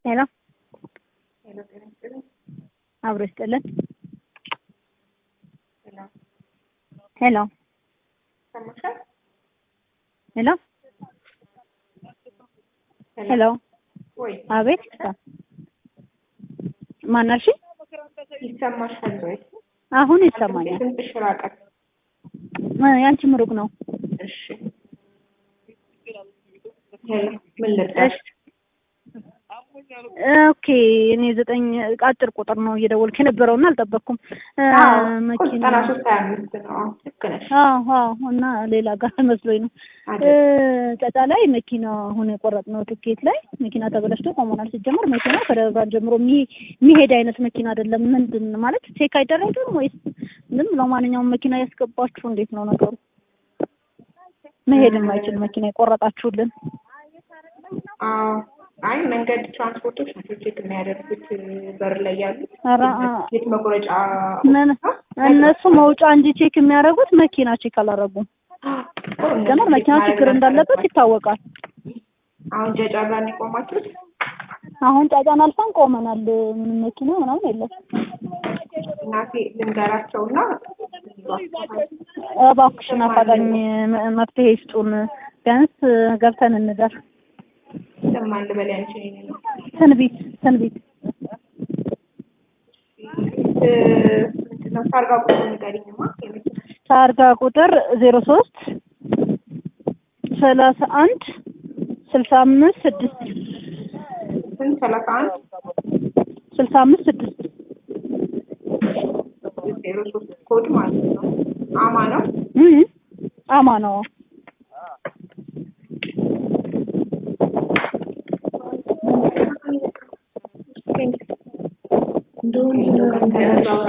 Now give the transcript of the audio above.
ሄሎ ሄሎ ጤና ይስጥልኝ። አብሮ ይስጥልን። ሄሎ ሄሎ ሰማሻል? ሄሎ ሄሎ ወይ አቤት ማናልሽ? ይሰማሻል ወይ? አሁን ይሰማኛል። ድምፅሽ ራቀ። እ ያንቺ ምሩቅ ነው። እሺ ሄሎ ምን ልርዳሽ? ኦኬ እኔ ዘጠኝ አጭር ቁጥር ነው እየደወልክ የነበረውና አልጠበቅኩም። እ አዎ መኪና ዘጠና ሶስት ሀያ አምስት ነው። አዎ ልክ ነሽ። አዎ አዎ እና ሌላ ጋር መስሎኝ ነው። እ አይደል? ጠጣ ላይ መኪና አሁን የቆረጥነው ትኬት ላይ መኪና ተበላሽቶ ቆመናል። ሲጀመር መኪና ከደብረ ብርሃን ጀምሮ የሚ- የሚሄድ አይነት መኪና አይደለም። ምንድን ማለት ቼክ አይደረግም ወይስ ዝም ብለው ማንኛውም መኪና ያስገባችሁ? እንዴት ነው ነገሩ? መሄድ የማይችል መኪና የቆረጣችሁልን? አዎ አይ መንገድ ትራንስፖርቶች ናቸው ቼክ የሚያደርጉት በር ላይ ያሉት ኧረ አ- የት መቁረጫ ምን እነሱ መውጫ እንጂ ቼክ የሚያደርጉት መኪና ቼክ አላደረጉም። ጀመር መኪና ችግር እንዳለበት ይታወቃል። አሁን ጀጫ ጋር ነው የቆማችሁት? አሁን ጫጫን አልፈን ቆመናል። ምንም መኪና ምናምን የለም። እናቴ ልንገራቸውና እባክሽን አፋጣኝ መ- መፍትሄ ይስጡን። ቢያንስ ገብተን እንደር። ሰማን ልበል ያንቺ ነው ትንቢት ትንቢት ምንድን ነው ታርጋ ቁጥር ንገሪኝማ የመኪናሽ ታርጋ ቁጥር ዜሮ ሶስት ሰላሳ አንድ ስልሳ አምስት ስድስት ስንት ሰላሳ አንድ ስልሳ አምስት ስድስት ዜሮ ሶስት ኮድ ማለት ነው አማ ነው እም አማ ነው። እንደውም